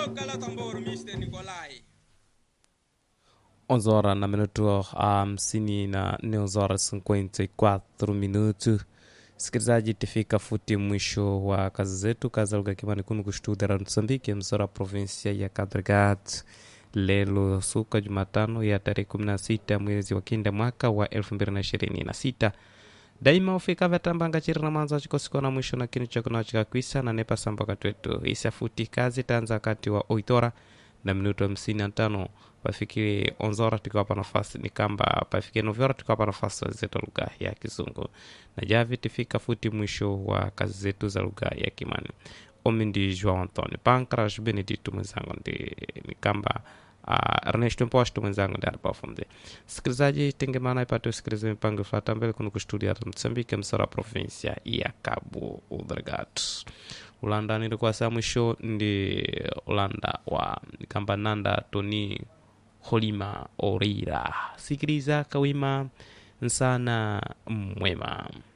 toca la tambor Mr. Nikolai 11 horas na minuto hamsini na nne 11 horas 54 minuto sikilizaji tifika futi mwisho wa kazi zetu kazi lugha kimani kunu kustudera msambiki msora provinsia ya kadrigat lelo suka jumatano ya tarehe 16 mwezi wa kinda mwaka wa 2026 daima ufika vatambanga chiri na manzo achikosikwa na mwisho na kinu chakuna chikakwisa na nepa samba wakati wetu isafuti kazi tanza wakati wa oitora na minuto hamsini na tano pafikiri onzora tukiwapa nafasi ni kamba pafikie novyora tukiwapa nafasi wenzetu lugha ya kizungu na javi tifika futi mwisho wa kazi zetu za lugha ya kimani omi ndi joao antoni pancras benedito mwenzangu ndi ni kamba uh, ernesto mposto mwenzangu ndi alipafumze sikilizaji tengemana ipate usikilize mipango ifuata mbele kuno kustudia msambike msora provinsia ya cabo delgado ulanda nilikuwa saa mwisho ndi ulanda wa kamba nanda toni holima orira sikiliza kawima nsana mwema